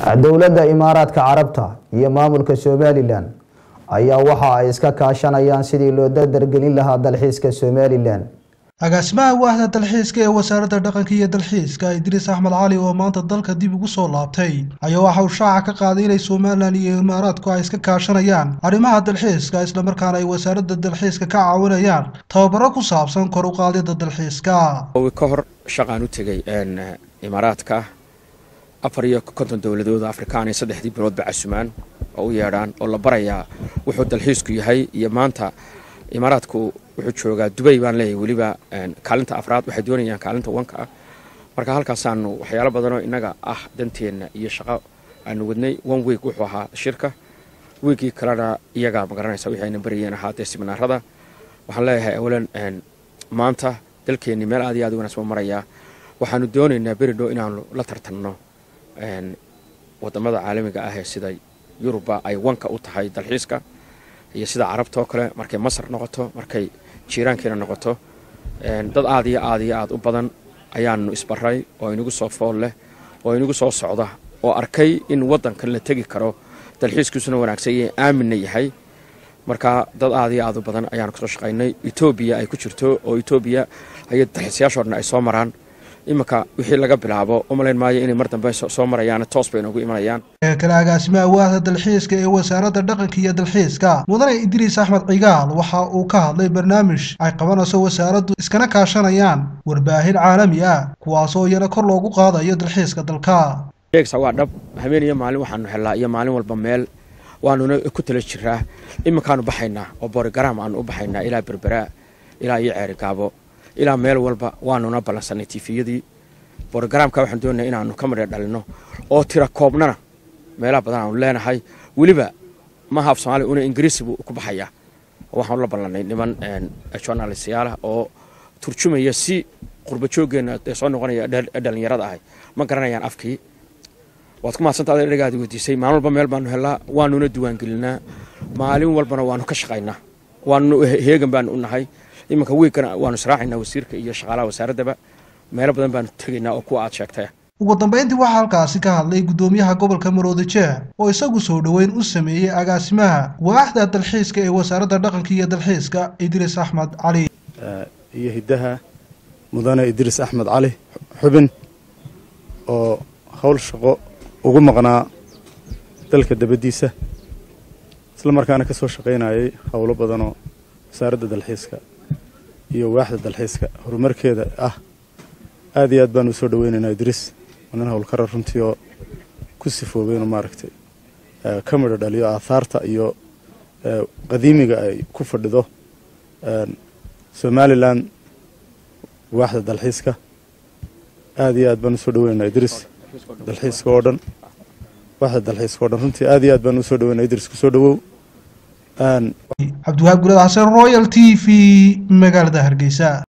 dowladda imaaraadka carabta iyo maamulka somalilan ayaa waxa ay iska kaashanayaan sidii loo dardargelin lahaa dalxiiska somalilan agaasimaha waahda dalxiiska ee wasaaradda dhaqanka iyo dalxiiska idriis axmed cali oo maanta dalka dib ugu soo laabtay ayaa waxa uu shaaca ka qaaday inay somalilan iyo imaaraadku ay iska kaashanayaan arrimaha dalxiiska islamarkaana ay wasaaradda dalxiiska ka caawinayaan tababaro ku saabsan kor u qaadida dalxiiska ka hor shaqaan u tegay imaaraadka afar iyo konton dowladood afrikaan iyo saddexdii biloodba casumaan oo u yeedhaan oo la barayaa wuxuu dalxiisku yahay iyo maanta imaaraadku wuxuu joogaa dubay baan leeyahay weliba kaalinta afraad waxay doonayaan kaalinta wanka ah marka halkaasaanu waxyaalo badanoo innaga ah danteenna iyo shaqo aanu wadnay one week wuxuu ahaa shirka wiigii kalena iyagaa magaranaysa wixii ayna barayeen ahaa dee siminaarada waxaan leeyahay awalan maanta dalkeennii meel aad iyo aad u wanaagsan marayaa waxaanu doonaynaa beridhow inaanu la tartanno wadamada caalamiga ah ee sida yuruba ay wanka u tahay dalxiiska iyo sida carabta oo kale markay masar noqoto markay jiiraankeena noqoto dad aad iyo aad iyo aad u badan ayaanu isbaray oo inagu soo fool leh oo inagu soo socda oo arkay in wadankan la tegi karo dalxiiskiisuna wanaagsan iyo aaminna yahay marka dad aad iyo aad u badan ayaanu kasoo shaqaynay etoobiya ay ku jirto oo etoobiya ay dalxiisayaashoo dhan ay soo maraan iminka wixii laga bilaabo umalayn maayo inay mar dambe soo marayaan toos bay noogu imanayaan kale agaasimaha waahda dalxiiska ee wasaaradda dhaqanka iyo dalxiiska mudane idriis axmed cigaal waxa uu ka hadlay barnaamij ay qabanayso wasaaraddu iskana kaashanayaan warbaahin caalami ah kuwaasoo iyana kor loogu qaadayo dalxiiska dalka sheegsa waa dhab habeen iyo maalin waxaanu helnaa iyo maalin walba meel waanuna ku tala jiraa iminkaanu baxaynaa oo borogaraam aanu u baxaynaa ilaa berberaa ilaa iyo ceeri gaabo ilaa meel walba waanuna ballansanay tifiyadii borogaraamka waxaan doonaya inaanu ka madha dhalino oo tira koobnana meelaha badan aanu leenahay weliba maaha af soomaaliya una ingiriisi buu ku baxayaa waxaanu la ballanay niman journalistayaala oo turjumaya si qurba jooggeena ee soo noqonaya dhallinyarada ahay ma garanayaan afkii waad ku mahadsantaa ada dhagaadi weydiisay maalin walba meel baanu helnaa waanuna diiwaangelinaa maalin walbana waanu ka shaqaynaa waanu heegan baanu u nahay iminka wiigkana waanu israacaynaa wasiirka iyo shaqaalaha wasaaraddaba meelo badan baanu tegaynaa oo kuwa aad sheegtay ugu dambayntii waxaa halkaasi ka hadlay guddoomiyaha gobolka maroodi jeex oo isagu soo dhoweyn u sameeyey agaasimaha waaxda dalxiiska ee wasaaradda dhaqanka iyo dalxiiska idriis axmed cali iyo hiddaha mudane idriis axmed cali xubin oo howl shaqo ugu maqnaa dalka dabaddiisa isla markaana ka soo shaqaynayay howlo badanoo wasaaradda dalxiiska iyo waaxda dalxiiska horumarkeeda ah aad iyo aad baan u soo dhaweynaynaa idriis waa nin howlkara runtii oo ku sifoobay inuu maaragtay ka midho dhaliyo aathaarta iyo qadiimiga ay ku fadhido somalilan waaxda dalxiiska aad iyo aad baan usoo dhaweynaynaa idriis dalxiiska oo dhan waaxda dalxiiska oo dhan runtii aad iyo aad baan usoo dhaweynaa idriis kusoo dhawow cabdiwahaab gulad xasan royal t v magaalada hargeysa